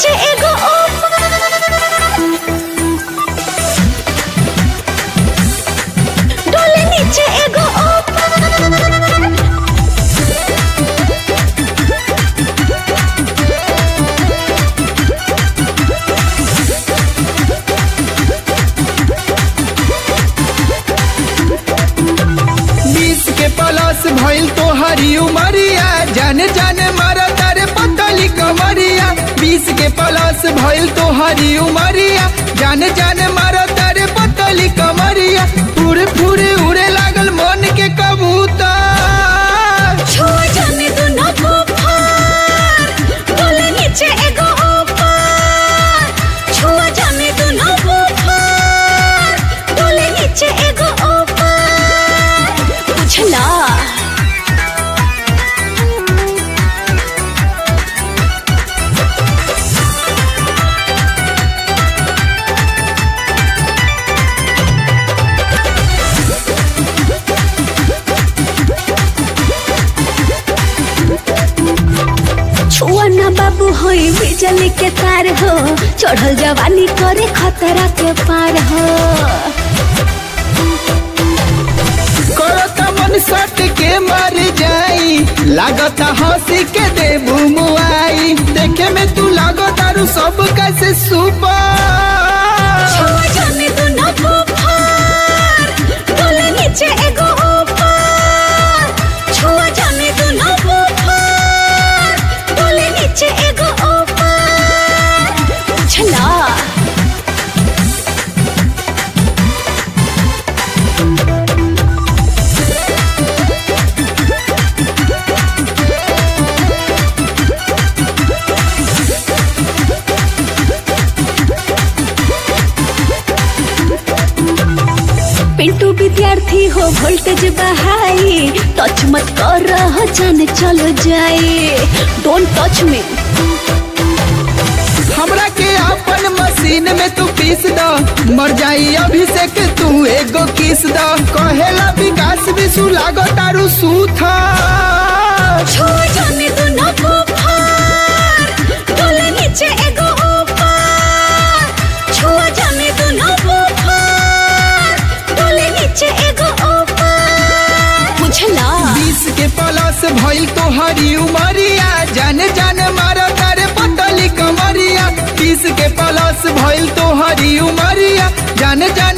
नीचे एगो ऊपर डोले नीचे एगो ऊपर बीस के प्लस भइल तो हरी उमरिया जाने जाने मारा तारे पतली कमरिया बीस के प्लस भइल तो हरी उमरिया जाने जाने मारा तारे पतली कमरिया पूरे पूरे उड़े लागल मन के कबूतर छुआ जाने दो ना बुखार डोले नीचे एगो ऊपर छुआ जाने दो ना बुखार डोले नीचे एगो ऊपर बुझला छुआ ना बाबू होई बिजली के तार हो चढ़ल जवानी करे खतरा के पार हो करता मन सट के मर जाई लागता हंसी के देबू मुआई देखे में तू लागो तारू सब कैसे सुपर छुआ जाने दो ना बुखार डोले नीचे एगो ऊपर छुआ जाने दो ना बुखार डोले नीचे एगो ऊपर बुझला पिंटू विद्यार्थी हो वोल्टेज बहाई टच मत कर रहा जाने चलो जाए डोंट टच मी हमरा के अपन मशीन में तू पीस द मर जाई अभिषेक तू एगो किस द कहेला विकास विशु लागो तारू सूथा छुआ जाने दो ना बुखार डोले नीचे एगो ऊपर छुआ जाने दो ना बुखार डोले नीचे एगो ऊपर बुझला बीस के प्लस भइल तो हरी उमरिया जाने जाने मारा तारे पतली कमरिया बीस के प्लस भइल तो हरी उमरिया जाने जाने